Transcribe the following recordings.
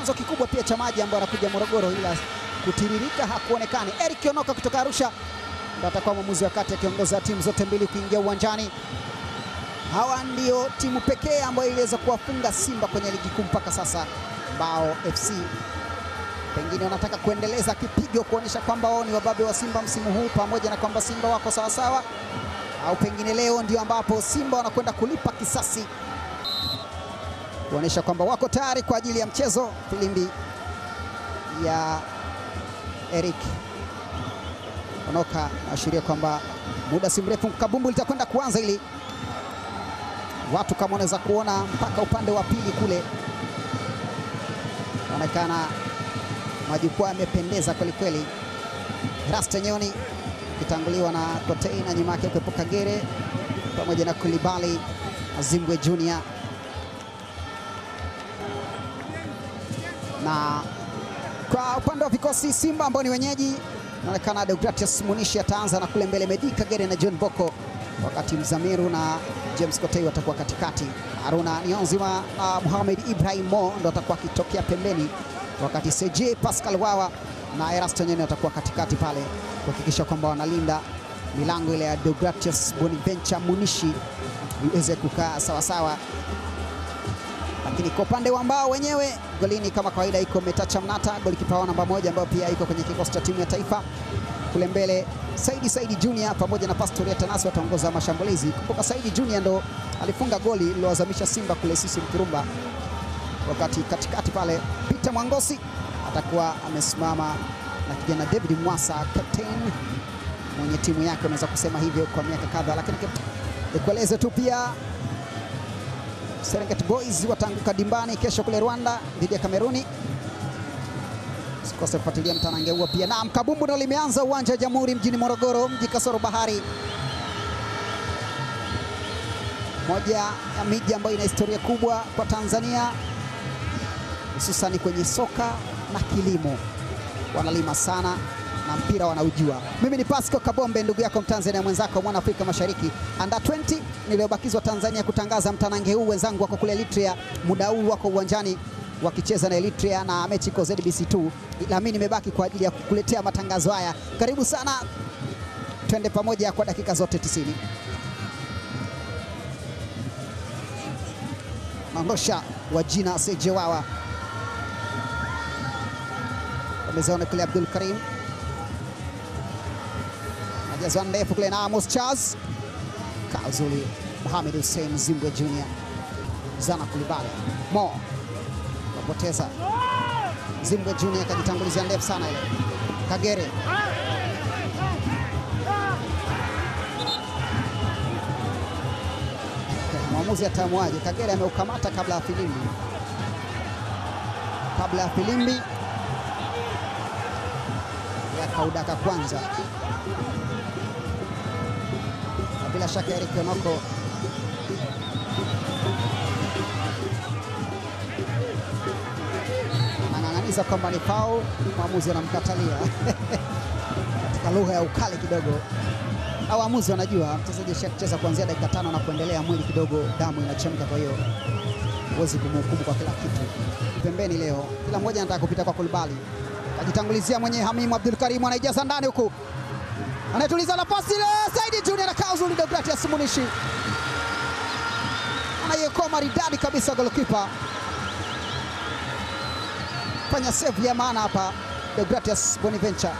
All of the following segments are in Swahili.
chanzo kikubwa pia cha maji ambayo anakuja Morogoro, ila kutiririka hakuonekani. Eric Onoka kutoka Arusha ndo atakuwa mwamuzi wa kati akiongoza timu zote mbili kuingia uwanjani. Hawa ndio timu pekee ambayo iliweza kuwafunga Simba kwenye ligi kuu mpaka sasa. Mbao FC pengine wanataka kuendeleza kipigo kuonyesha kwamba wao ni wababe wa Simba msimu huu, pamoja na kwamba Simba wako sawasawa, au pengine leo ndio ambapo Simba wanakwenda kulipa kisasi, kuonyesha kwamba wako tayari kwa ajili ya mchezo. Filimbi ya Eric Onoka naashiria kwamba muda si mrefu kabumbu litakwenda kuanza, ili watu kama wanaweza kuona mpaka upande wa pili kule, inaonekana majukwaa yamependeza kwelikweli. Rasta Nyoni ikitanguliwa na Kotei na nyuma yake kuwepo Kagere pamoja na Kulibali Azimbwe Junior na kwa upande wa vikosi Simba ambao ni wenyeji, inaonekana Deogratius Munishi ataanza na kule mbele Medi Kagere na John Boko, wakati Mzamiru na James Kotei watakuwa katikati. Haruna Nionzima na Mohamed Ibrahim Mo ndo atakuwa akitokea pembeni, wakati CJ Pascal Wawa na Erasto Nyoni watakuwa katikati pale kuhakikisha kwamba wanalinda milango ile ya Deogratius Boniventure Munishi iweze kukaa sawasawa lakini kwa upande wa mbao wenyewe golini kama kawaida iko Metacha Mnata, golikipa wao namba moja, ambayo pia iko kwenye kikosi cha timu ya taifa. Kule mbele Saidi Saidi Junior pamoja na Pastoria Tanasi wataongoza mashambulizi. Kumbuka Saidi Junior ndo alifunga goli lilowazamisha Simba kule sisi Mkurumba, wakati katikati pale Peter Mwangosi atakuwa amesimama na kijana David Mwasa, captain mwenye timu yake, unaweza kusema hivyo kwa miaka kadhaa, lakini nikueleze tu pia Serengeti Boys wataanguka dimbani kesho kule Rwanda dhidi ya Kameruni. Usikose kufuatilia mtanange huo pia. Naam, kabumbu ndo limeanza uwanja wa Jamhuri mjini Morogoro, mji kasoro bahari, moja ya miji ambayo ina historia kubwa kwa Tanzania, hususani kwenye soka na kilimo. Wanalima sana na mpira wanaujua. Mimi ni Pasco Kabombe, ndugu yako Mtanzania mwenzako mwana Afrika Mashariki under 20 niliyobakizwa Tanzania kutangaza mtanange huu. Wenzangu wako kule Eritrea, muda huu wako uwanjani wakicheza na Eritrea na mechi iko ZBC2, ila mimi nimebaki kwa ajili ya kukuletea matangazo haya. Karibu sana, twende pamoja kwa dakika zote 90. Mandosha wa jina Sejewawa amezaona kule Abdul Karim jazwa ndefu kule na Amos Charles Kauzuli Mohamed Hussein Zimbwe Junior Zana Kulibale Mo kapoteza Zimbwe Junior akajitangulizia ndefu sana ile Kagere mwamuzi atamuaje? Kagere ameukamata kabla ya filimbi, kabla ya filimbi ya kaudaka kwanza bila shaka Eric Onoko anang'ang'aniza kwamba ni foul, mwamuzi anamkatalia katika lugha ya ukali kidogo. Au waamuzi wanajua mchezaji ashacheza kuanzia dakika tano na kuendelea, mwili kidogo damu inachemka, kwa hiyo huwezi kumhukumu kwa kila kitu. Pembeni leo kila mmoja anataka kupita kwa Kulibali, kajitangulizia mwenye Hamimu Abdul Karim anaijaza ndani huku anayetuliza nafasi ile Saidi Junior na Kauzuli Deogratius Munishi anayekoa maridadi kabisa, golikipa fanya save ya maana hapa, Deogratius Boniventure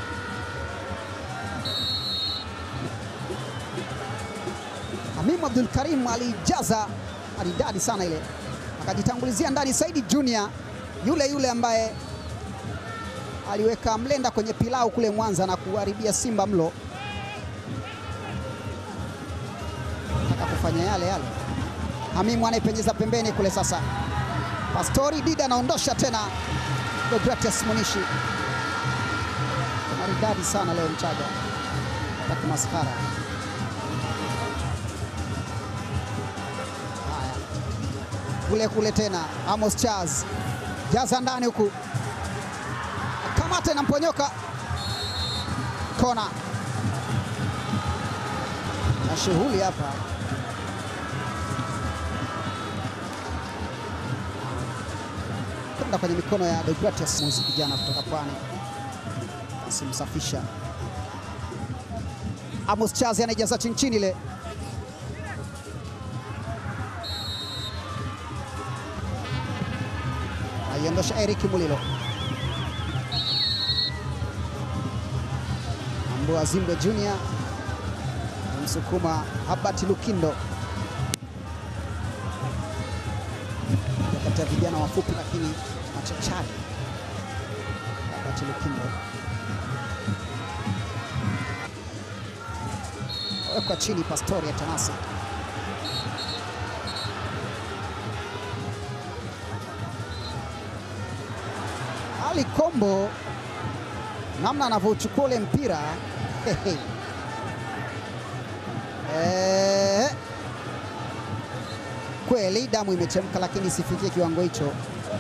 Hamimu Abdul Karim alijaza maridadi sana ile, akajitangulizia ndani Saidi Junior, yule yule ambaye aliweka mlenda kwenye pilau kule Mwanza na kuharibia Simba mlo, nataka kufanya yale yale. Hamimu anaipenyeza pembeni kule, sasa Pastori Dida anaondosha tena Deogratius Munishi, maridadi sana leo Mchaga taki maskhara. Haya, kule kule tena Amos Charles jaza ndani huku kamata inamponyoka kona na shughuli hapa. anda kwenye mikono ya Deogratias Muzi, kijana kutoka Pwani, asimsafisha Amos Chazi anaijaza chini chini ile aiondosha Eric Mulilo Ambua Zimbwe Junior msukuma Habati Lukindo kati ya vijana wafupi lakini machachari. Habati Lukindo wekwa chini, Pastori ya Tanasi Ali Kombo namna anavyochukua ule mpira hehe. Eh, kweli damu imechemka, lakini isifikie kiwango hicho.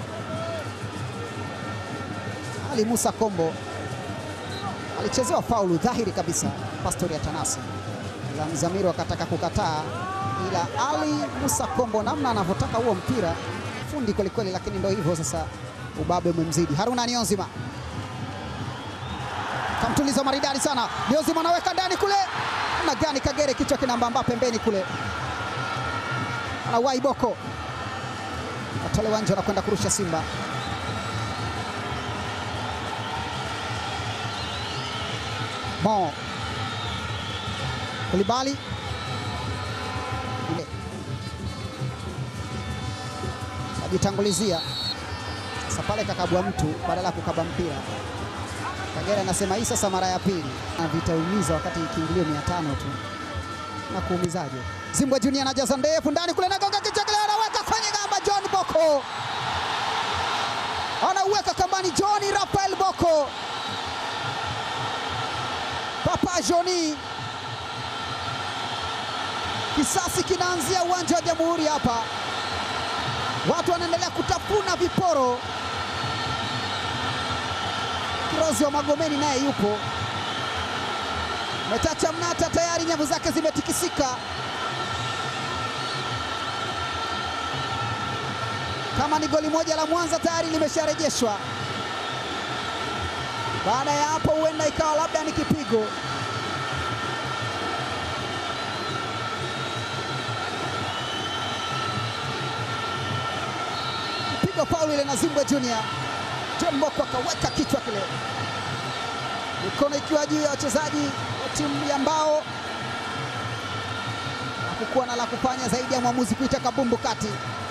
Ali Musa Kombo alichezewa faulu dhahiri kabisa, Pastori ya Tanasi, ila Mzamiru akataka kukataa, ila Ali Musa Kombo namna anavyotaka huo mpira fundi kwelikweli, lakini ndio hivyo sasa, ubabe umemzidi. Haruna Nionzima kamtuliza maridadi sana, Nionzima anaweka ndani kule na gani Kagere kichwa kinambamba pembeni kule, anawai Boko atolewa nje na kwenda kurusha Simba. Mo Kulibali ile ajitangulizia sasa pale, kakabwa mtu badala ya kukaba mpira. Kagere anasema hii sasa mara ya pili na vitaumiza wakati kiingilio mia tano tu na kuumizaje. Zimbwe Junior anajaza ndefu ndani kule, nagonga kichwa kile, anaweka kwenye gamba. John Boko anauweka kambani. John Rafael Boko, Papa Joni, kisasi kinaanzia uwanja wa Jamhuri hapa, watu wanaendelea kutafuna viporo. Kirozi wa Magomeni naye yupo Metacha Mnata tayari nyavu zake zimetikisika. Kama ni goli moja la Mwanza tayari limesharejeshwa. Baada ya hapo, huenda ikawa labda ni kipigo. Pigo faulu ile na Zimbwe Junior. John Mboko akaweka kichwa kile, mikono ikiwa juu ya wachezaji wa timu ya Mbao. Hakukuwa na la kufanya zaidi ya mwamuzi kuita kabumbu kati.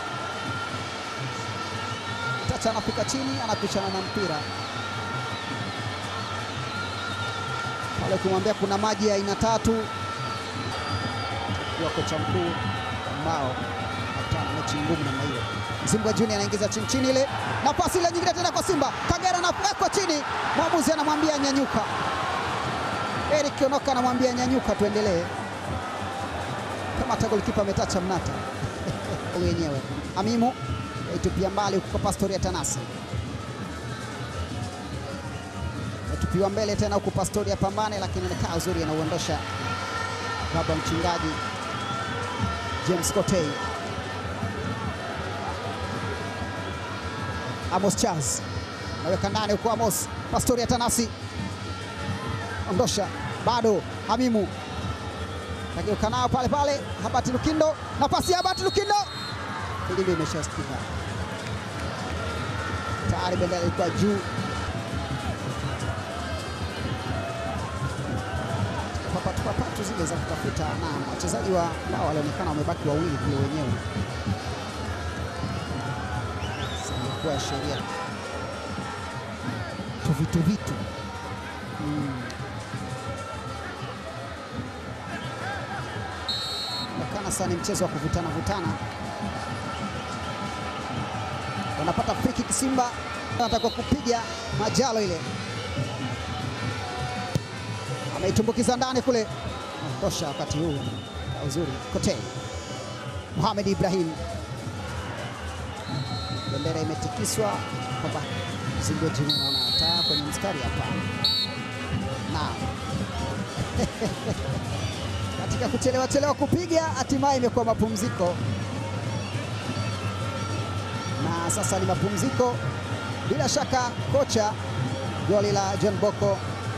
Tacha anafika chini, anapishana na mpira pale, ukimwambia kuna maji ya aina tatu, akiwa kocha mkuu wa Mbao akutana mechi ngumu namna hiyo. Zimbwe Junior anaingiza chini chini, ile nafasi ile nyingine tena kwa Simba. Kagera anawekwa chini, mwamuzi anamwambia nyanyuka. Eric Onoka anamwambia nyanyuka, tuendelee. Kama hata golikipa ametacha Mnata wenyewe. Amimu aitupia mbali huko kwa Pastori ya Tanasi, aitupiwa mbele tena huku Pastori ya pambane, lakini anakaa uzuri, anauondosha baba mchungaji James Kotei. Amos Charles naweka ndani huko, Amos Pastori ya Tanasi ondosha, bado Hamimu kageuka nao pale pale, Habati Lukindo, nafasi ya Habati Lukindo, filimbi imeshasikika tayari, bendera ilikuwa juu. Papatu papatu zile za kutafuta, na wachezaji wa Mbao walionekana wamebaki wawili kule wenyewe kuwa sheria tuvitu vitu onekana sana, ni mchezo wa kuvutana vutana. Wanapata free kick Simba, anataka kupiga Majalo, ile ameitumbukiza ndani kule, ondosha wakati huu uzuri. Kotei Mohamed Ibrahim bendera imetikiswa kwamba Zimbwe Junior naona taa kwenye mstari hapa na katika kuchelewa chelewa kupiga, hatimaye imekuwa mapumziko, na sasa ni mapumziko Bila shaka kocha goli la John Boko,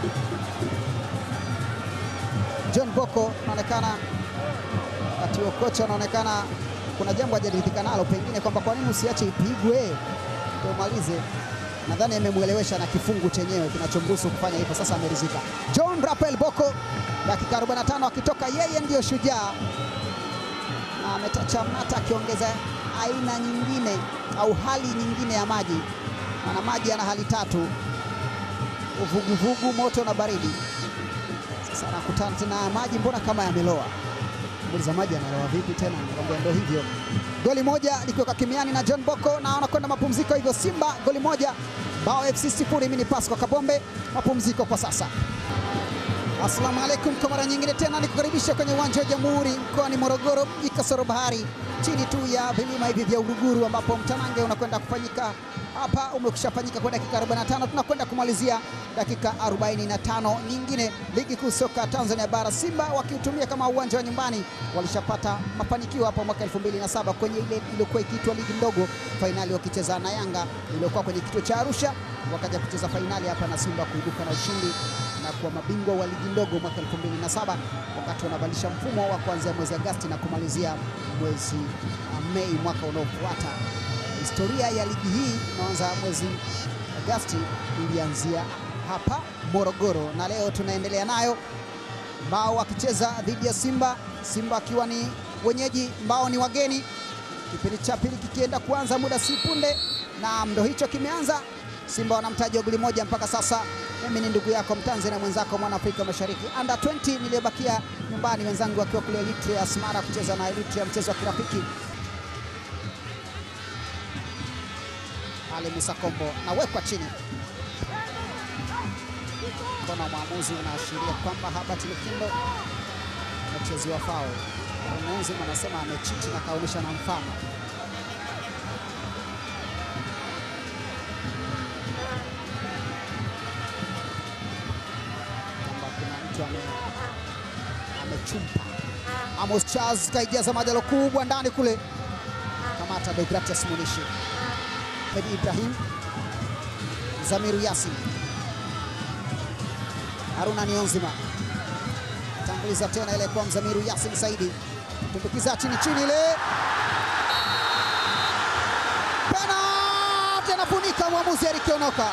John Boko anaonekana wakati huo kocha anaonekana kuna jambo hajaridhika nalo, pengine kwamba kwa nini usiache ipigwe tumalize. Nadhani amemwelewesha na kifungu chenyewe kinachomruhusu kufanya hivyo, sasa ameridhika. John Raphael Boko dakika 45 akitoka, yeye ndiyo shujaa na ametacha mnata akiongeza aina nyingine au hali nyingine ya maji, maana maji yana hali tatu: uvuguvugu, moto na baridi. Sasa anakutana tena maji, mbona kama yameloa za maji analoa vipi tena? Nakwambia ndio hivyo. Goli moja likiweka kimiani na John Boko na wanakwenda mapumziko hivyo. Simba goli moja, Bao FC sifuri. Mimi ni Pasco Kabombe, mapumziko kwa sasa. Asalamu alaikum kwa mara nyingine tena nikukaribisha kwenye uwanja wa Jamhuri mkoani Morogoro, mji kasoro bahari, chini tu ya vilima hivi vya Uruguru, ambapo mtanange unakwenda kufanyika hapa. Umekushafanyika kwa dakika 45, tunakwenda kumalizia dakika 45 nyingine. Ligi kuu soka Tanzania bara, Simba wakiutumia kama uwanja wa nyumbani, walishapata mafanikio hapo mwaka 2007 kwenye ile iliyokuwa ikiitwa ligi ndogo, fainali wakicheza na Yanga iliyokuwa kwenye kituo cha Arusha, wakaja kucheza fainali hapa na Simba kuibuka na ushindi na kuwa mabingwa wa ligi ndogo mwaka 2007 wakati wanabadilisha mfumo wa kuanzia mwezi Agosti na kumalizia mwezi Mei mwaka unaofuata. Historia ya ligi hii inaanza mwezi Agosti, ilianzia hapa Morogoro na leo tunaendelea nayo, Mbao wakicheza dhidi ya Simba, Simba akiwa ni wenyeji, Mbao ni wageni. Kipindi cha pili kikienda kuanza muda si punde, na ndo hicho kimeanza. Simba wanamtaji wa goli moja mpaka sasa. Mimi ni ndugu yako Mtanzania mwenzako mwana Afrika Mashariki under 20 niliyobakia nyumbani, wenzangu wakiwa kule Eritrea Asmara kucheza na Eritrea mchezo wa kirafiki. Ali Musa Kombo nawekwa chini, mkono wa mwamuzi unaashiria kwamba Herbert Lukindo amechezewa fao. Mwamuzi anasema amechiti na kaonyesha na mfano amechumpa Amos Charles kaijaza majalo kubwa ndani kule, kamata Deogratias Munishi, Edi Ibrahim, Zamiru Yasin, Haruna Nionzima tanguliza tena ile kwa Mzamiru Yasin Saidi, tumbukiza chini chini ile penalti, anafunika mwamuzi Eric Onoka.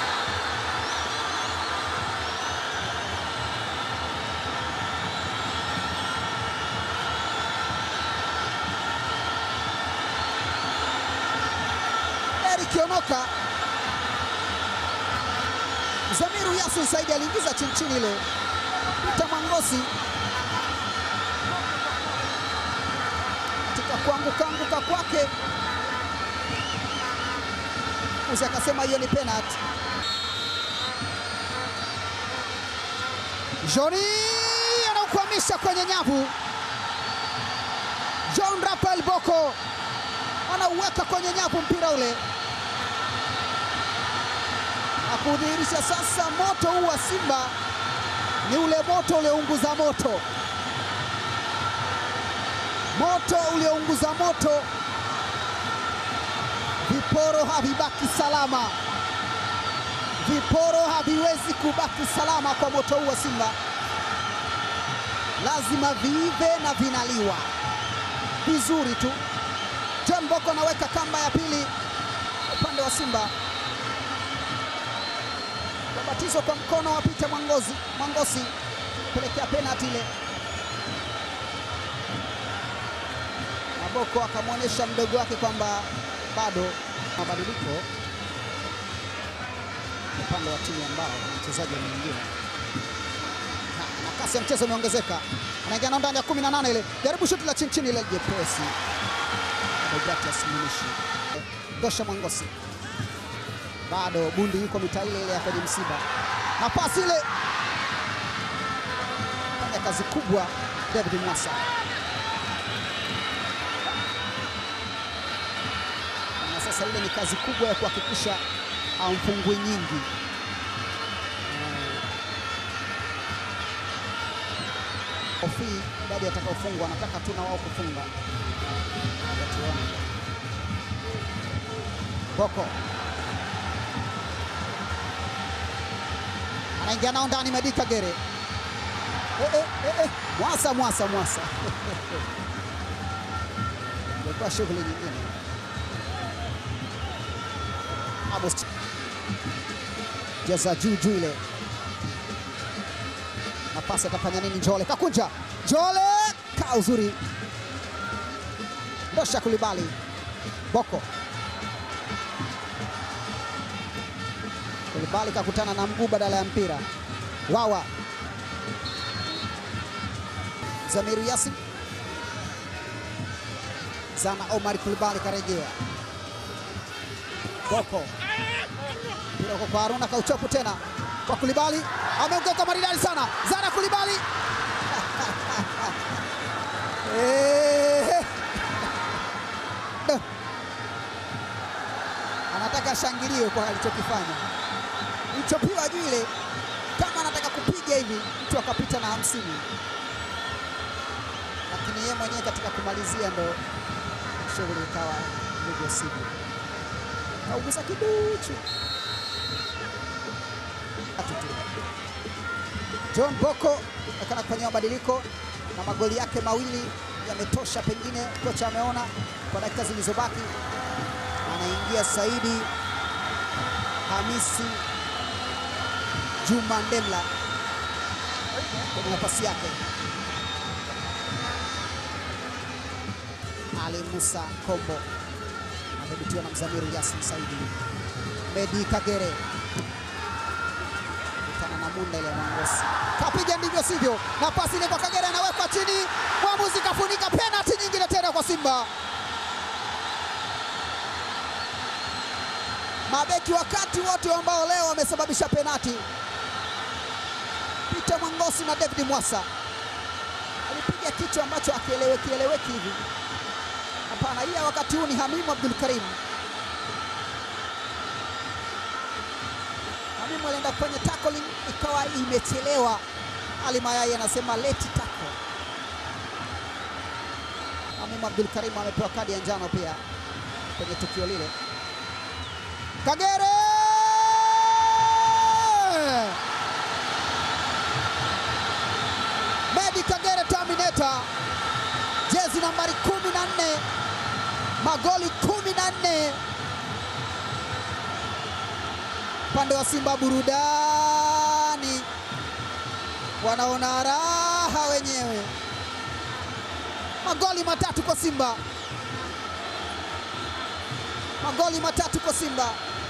Kionoka Zamiru Yasin Saidi aliingiza chini chini ile Peter Mwangosi katika kuanguka anguka kwake, uzi akasema hiyo ni penalty. Joni anaukwamisha kwenye nyavu. John Raphael Boko anauweka kwenye nyavu mpira ule akudhihirisha sasa moto huu wa Simba ni ule moto uliounguza moto, moto uliounguza moto. Viporo havibaki salama, viporo haviwezi kubaki salama kwa moto huu wa Simba, lazima viive na vinaliwa vizuri tu. John Boko anaweka kamba ya pili upande wa Simba batizo kwa mkono wa Peter Mwangozi Mwangosi kupelekea penalti ile. Maboko akamwonyesha mdogo wake kwamba bado mabadiliko upande wa timu ambao mchezaji mwingine na kasi ya mchezo imeongezeka, anaingia nao ndani ya 18 ile, jaribu shuti la chini chini ile jepesi. Deogratias Munishi Gosha Mwangosi bado bundi yuko mita ile ile ya kwenye msiba, na pasi ile fanya kazi kubwa David Mwasa, na sasa ile ni kazi kubwa ya kuhakikisha amfungwi nyingi. Ofi idadi atakaofungwa, anataka tu na wao kufunga. Boko anaingia nao ndani Medi Kagere. Eh, eh, eh, eh. Mwasa mwasa mwasa ilikuwa shughuli nyingine. Amos jeza juu juu ile nafasi, atafanya nini? Njole kakunja, Njole kaa uzuri, ndosha Kulibali, Boko Kulibali kakutana na mguu badala ya mpira. Wawa Zamiru Yasin Zana Omar Kulibali karejea. Boko mpira uko kwa Haruna kauchopu tena kwa Kulibali, ameongeka maridadi sana. Zana Kulibali Eh. Duh. anataka ashangiliwe kwa alichokifanya, ilichopiwa juu ile, kama anataka kupiga hivi mtu akapita na hamsini, lakini yeye mwenyewe katika kumalizia ndo shughuli ikawa ndivyo sivyo, kaugusa kiduchu Tatu tu. John Boko akana kufanyia mabadiliko na magoli yake mawili yametosha, pengine kocha ameona kwa dakika zilizobaki. Anaingia Saidi Hamisi Juma Ndemla kwenye nafasi yake. Ali Musa Kombo amedhibitiwa na Mzamiru Yasin Saidi. Medi Kagere kutana na Munda ile Mwangosi kapiga ndivyo sivyo, na pasi ile kwa Kagere anawekwa chini, mwamuzi kafunika, penalti nyingine tena kwa Simba. Mabeki wakati wote ambao leo wamesababisha penalti, Peter Mwangosi na David Mwasa alipiga kichwa ambacho akieleweki eleweki hivi. Hapana, hii ya wakati huu ni Hamimu Abdul Karim. Hamimu alienda kufanya tackling ikawa imechelewa. Ali Mayai anasema leti tackle. Hamimu Abdul Karim amepewa kadi ya njano pia kwenye tukio lile. Kagere Medi Kagere Terminator, jezi nambari 14, magoli 14 upande wa Simba. Burudani, wanaona raha wenyewe. Magoli matatu kwa Simba, magoli matatu kwa Simba.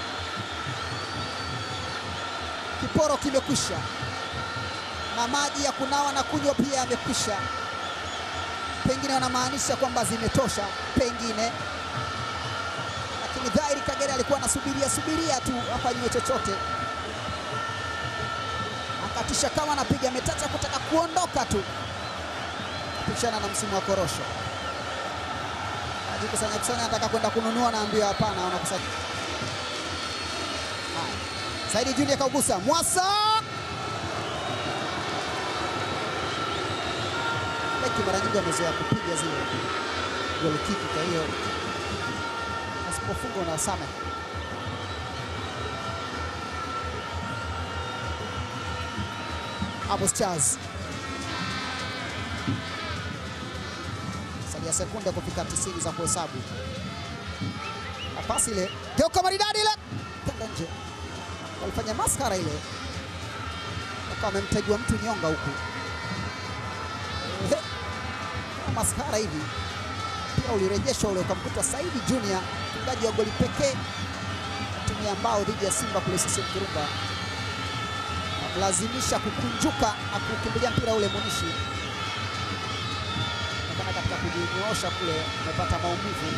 Kiporo kimekwisha na maji ya kunawa na kunywa pia yamekwisha. Pengine wanamaanisha kwamba zimetosha, pengine, lakini dhahiri Kagere alikuwa anasubiria subiria tu afanyiwe chochote, akatisha kama anapiga metacha kutaka kuondoka tu, kupishana na msimu wa korosho, ajikusanya kusanya, anataka kwenda kununua, naambiwa hapana, wanakusanya. Haya, Saidi Junior kaugusa Mwasa beki mara nyingi wamezoea kupiga zile goli kiki, kwa hiyo asipofunga unawasamehe. Amos Charles salia sekunde kufika 90 za kuhesabu, na pasi ile geuka maridadi ile kwenda nje, walifanya maskara ile, wakawa wamemtegua mtu nyonga huku maskara hivi pia ulirejeshwa ule ukamkuta Saidi Junior mfungaji wa goli pekee tumia mbao dhidi ya Simba kule CCM Kirumba, lazimisha kukunjuka na kukimbilia mpira ule Munishi nakana katika kujinyoosha kule amepata maumivu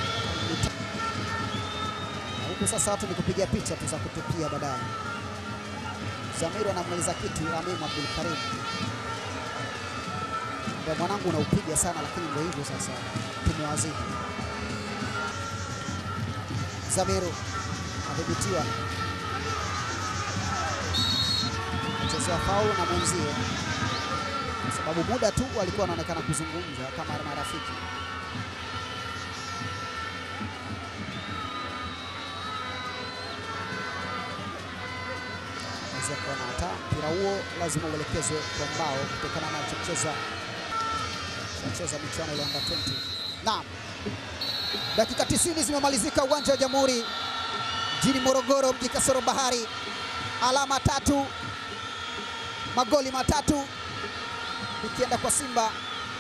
na huku sasa watu ni kupiga picha tu za kutupia baadaye. Zamiru anamaliza kitu Ramimu Abdul Karim mwanangu unaupiga sana lakini ndio hivyo sasa, tumewazidi. Zamiru adhibitiwa, mchezo faulu na mwenzie, kwa sababu muda tu walikuwa wanaonekana kuzungumza kama marafiki. mwamuzi akaona hata mpira huo lazima uelekezwe kwa mbao kutokana na chocheza chocheza michuano ile under 20. Naam, dakika 90 zimemalizika uwanja wa Jamhuri jijini Morogoro, mji kasoro bahari, alama tatu, magoli matatu ikienda kwa Simba.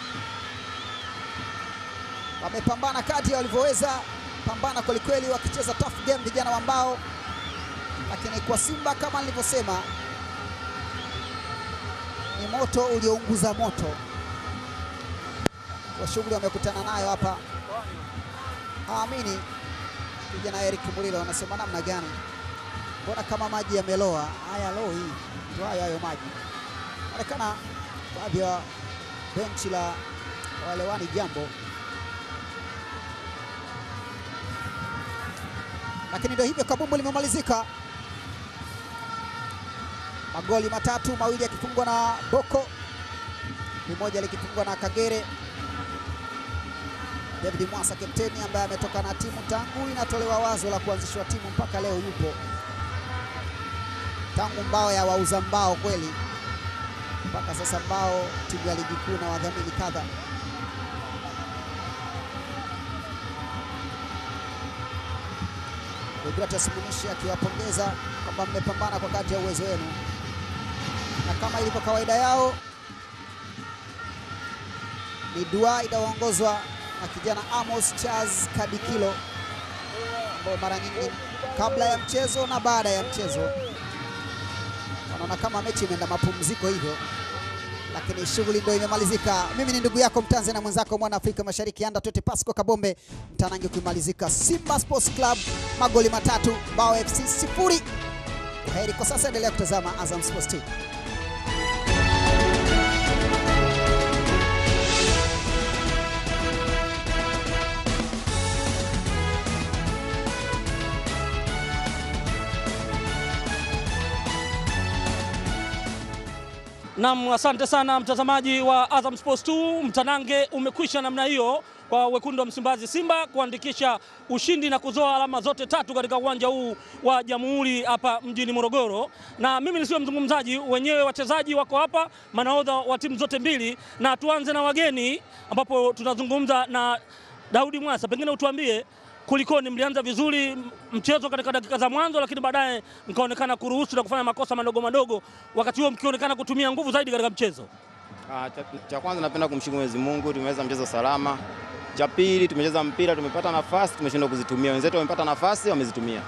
Wamepambana kadri walivyoweza, pambana kwelikweli, wakicheza tough game vijana wa mbao, lakini kwa Simba kama nilivyosema, ni moto uliounguza moto kwa shughuli wamekutana nayo hapa. Haamini kijana Eric Mulilo wanasema namna gani, mbona kama maji yameloa? Haya, loo hii ndio hayo hayo maji. Onekana baadhi ya benchi la walewani jambo, lakini ndio hivyo, kabumbu limemalizika, magoli matatu, mawili yakifungwa na Boko, limoja likifungwa na Kagere. David Mwasa kapteni ambaye ametoka na timu tangu inatolewa wazo la kuanzishwa timu mpaka leo yupo tangu mbao ya wauza mbao kweli mpaka sasa mbao timu ya ligi kuu na wadhamini kadha. Deogratias Munishi akiwapongeza kwamba mmepambana kwa kadri ya uwezo wenu, na kama ilivyo kawaida yao ni dua inayoongozwa na kijana Amos Charles Kadikilo ambao mara nyingi kabla ya mchezo na baada ya mchezo wanaona kama mechi imeenda mapumziko hivyo, lakini shughuli ndio imemalizika. Mimi ni ndugu yako Mtanzania mwenzako mwana Afrika Mashariki anda tote Pasco Kabombe, mtanange kuimalizika Simba Sports Club magoli matatu, Mbao FC sifuri. Kwaheri kwa sasa, endelea kutazama Azam Sports TV. Naam, asante sana mtazamaji wa Azam Sports 2. Mtanange umekwisha namna hiyo kwa wekundu wa Msimbazi Simba kuandikisha ushindi na kuzoa alama zote tatu katika uwanja huu wa Jamhuri hapa mjini Morogoro. Na mimi nisiwe mzungumzaji, wenyewe wachezaji wako hapa, manahodha wa timu zote mbili, na tuanze na wageni ambapo tunazungumza na Daudi Mwasa, pengine utuambie kulikoni, mlianza vizuri mchezo katika dakika za mwanzo, lakini baadaye mkaonekana kuruhusu na kufanya makosa madogo madogo, wakati huo mkionekana kutumia nguvu zaidi katika mchezo. Ah, cha, cha kwanza napenda kumshukuru Mwenyezi Mungu, tumeweza mchezo salama. Cha pili tumecheza mpira, tumepata nafasi, tumeshindwa kuzitumia. Wenzetu wamepata nafasi, wamezitumia.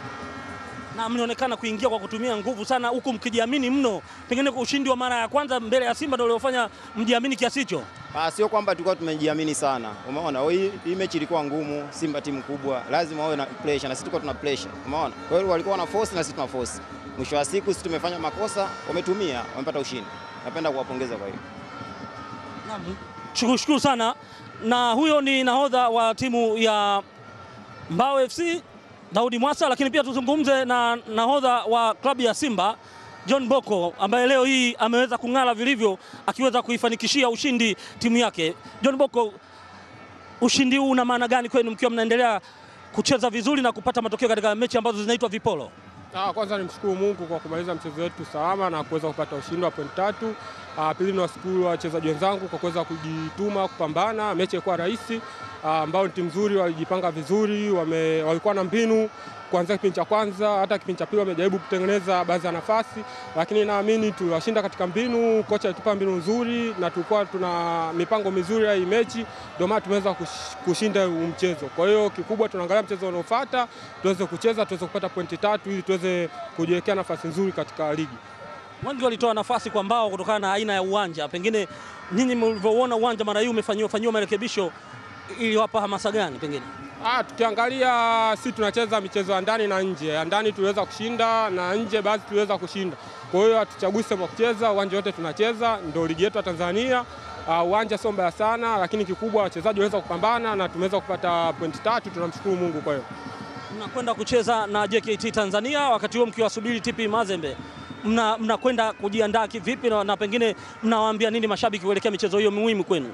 Na mlionekana kuingia kwa kutumia nguvu sana, huku mkijiamini mno, pengine kwa ushindi wa mara ya kwanza mbele ya Simba ndio uliofanya mjiamini kiasi hicho. Ah, sio kwamba tulikuwa tumejiamini sana. Umeona, hii, hii mechi ilikuwa ngumu. Simba timu kubwa, lazima wawe na pressure na sisi tulikuwa tuna pressure. Umeona, kwa hiyo walikuwa na force na sisi tuna force. Mwisho wa siku sisi tumefanya makosa, wametumia, wamepata ushindi. Napenda kuwapongeza kwa hiyo. Naam, shukuru sana. Na huyo ni nahodha wa timu ya Mbao FC Daudi Mwasa, lakini pia tuzungumze na nahodha wa klabu ya Simba John Boko ambaye leo hii ameweza kung'ara vilivyo akiweza kuifanikishia ushindi timu yake. John Boko, ushindi huu una maana gani kwenu mkiwa mnaendelea kucheza vizuri na kupata matokeo katika mechi ambazo zinaitwa vipolo? Ah, kwanza nimshukuru Mungu kwa kumaliza mchezo wetu salama na kuweza kupata ushindi wa pointi tatu. Ah, pili ni washukuru wachezaji wenzangu kwa kuweza kujituma kupambana. Mechi ilikuwa rahisi, ah, ambao ni timu nzuri, walijipanga vizuri, wame, walikuwa na mbinu kuanzia kipindi cha kwanza hata kipindi cha pili wamejaribu kutengeneza baadhi ya nafasi, lakini naamini tuliwashinda katika mbinu. Kocha alitupa mbinu nzuri na tulikuwa tuna mipango mizuri ya hii mechi, ndio maana tumeweza kush- kushinda huu mchezo. Kwa hiyo kikubwa tunaangalia mchezo unaofuata tuweze kucheza, tuweze kupata pointi tatu ili tuweze kujiwekea nafasi nzuri katika ligi. Wengi walitoa nafasi kwa Mbao kutokana na aina ya uwanja. Pengine nyinyi mlivyoona uwanja mara hii umefanyiwa fanyiwa marekebisho, iliwapa hamasa gani pengine? Ah, tukiangalia si tunacheza michezo ya ndani na nje. Ya ndani tuliweza kushinda na nje baadhi tuliweza kushinda. Kwa hiyo hatuchagui sehemu ya kucheza, uwanja wote tunacheza, ndio ligi yetu ya Tanzania. Ah, uwanja sio mbaya sana, lakini kikubwa wachezaji waweza kupambana na tumeweza kupata pointi tatu, tunamshukuru Mungu kwa hiyo. Mnakwenda kucheza na JKT Tanzania, wakati huo mkiwasubiri TP Mazembe, mnakwenda mna kujiandaa kivipi na, na pengine mnawaambia nini mashabiki kuelekea michezo hiyo muhimu kwenu?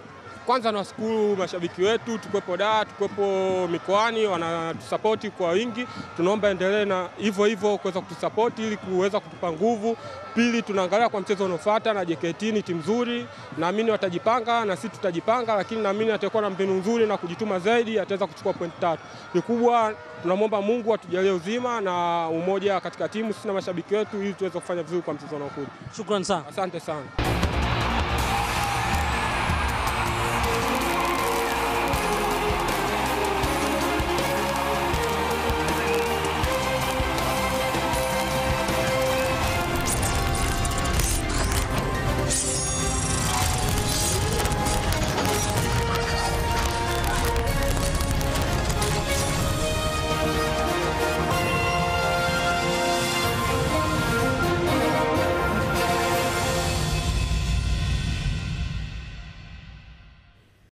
kwanza nawashukuru mashabiki wetu, tukwepo Dar, tukwepo mikoani, wanatusapoti kwa wingi. Tunaomba endelee na hivyo hivyo kuweza kutusapoti ili kuweza kutupa nguvu. Pili, tunaangalia kwa mchezo unaofuata na JKT ni timu nzuri, naamini watajipanga na sisi tutajipanga, lakini naamini atakuwa na mbinu nzuri na kujituma zaidi, ataweza kuchukua pointi tatu. Kikubwa tunamwomba Mungu atujalie uzima na umoja katika timu, sisi na mashabiki wetu, ili tuweze kufanya vizuri kwa mchezo unaokuja. Shukrani sana. Asante sana.